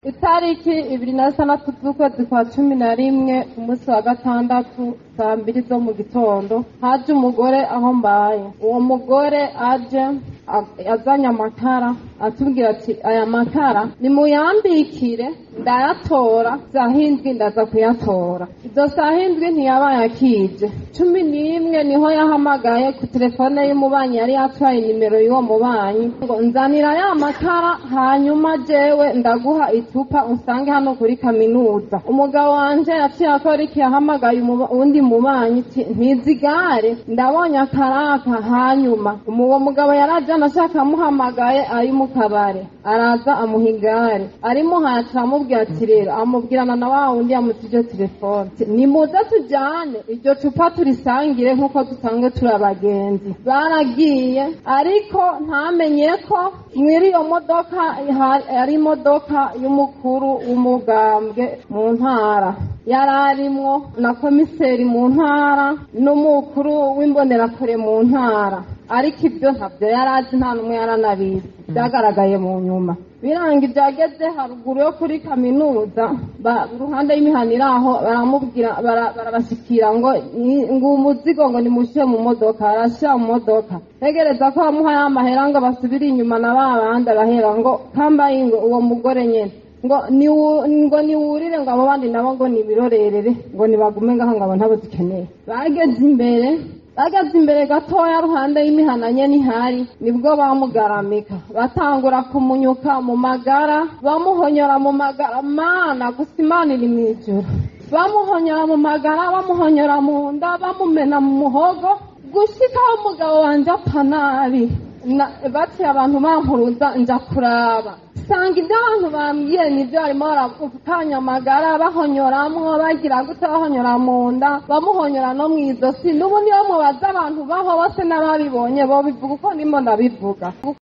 itariki ibiri na zitandatu z'ukwezi kwa cumi na rimwe umunsi wa gatandatu saa mbiri zo mu gitondo haje umugore aho mbaye uwo mugore aje yazanye amakara atubwira ati aya makara nimuyambikire ndayatora saa hindwi ndaza kuyatora izo saa hindwi ntiyabaye akije cumi n'imwe niho yahamagaye ku telefone y'umubanyi yari yatwaye nimero y'uwo mubanyi ngo nzanira ya makara hanyuma jewe ndaguha icupa usange hano kuri kaminuza umugabo wanje yaciye akora iki yahamagaye uwundi mubanyi ati ntizigare ndabonye akaraka hanyuma uwo mugabo yaraje anashaka amuhamagaye ari mu kabare araza amuha igare arimuhaye aca amubwira ati rero amubwirana na wa wundi yamutije telefone nimuze tujyane iryo cupa turisangire nk'uko dusanzwe turi abagenzi baragiye ariko ntamenye ko mwiri iyo modoka ari imodoka y'umukuru w'umugambwe mu ntara yari arimwo na komiseri mu ntara n'umukuru w'imbonerakure mu ntara ariko ibyo ntabyo yari azi nta n'umwe yaranabizi byagaragaye mu nyuma biranga ibyageze haruguru yo kuri kaminuza iruhande y'imihanda iri aho baramubwira barabashyikira ngo ngo umuzigo ngo nimushyire mu modoka arashyira mu modoka tegereza ko bamuhaye amahera ngo basubire inyuma na ba bandi arahera ngo kambaye ngo uwo mugore nyine ngo ngo niwurire ngo abo bandi nabo ngo nibirorerere ngo nibagume ngaho ngo abo ntabo dukeneye bageze imbere bageze imbere gatoya ruhande y'imihana nyene ihari nibwo bamugaramika batangura kumunyuka mu magara bamuhonyora mu magara mana gusa imana iri mw'ijuru bamuhonyora mu magara bamuhonyora mu nda bamumena mu muhogo gushikaho umugabo wanje apfa nabi baciye abantu bampuruza nja kuraba sanga ibyo abantu bambwiye nibyo barimo barakanya amagara bahonyoramwo bagira gute bahonyora mu nda bamuhonyora no mu izosi n'ubu niyo mubaza abantu baho bose n'ababibonye bo bivuga uko ndimo ndabivuga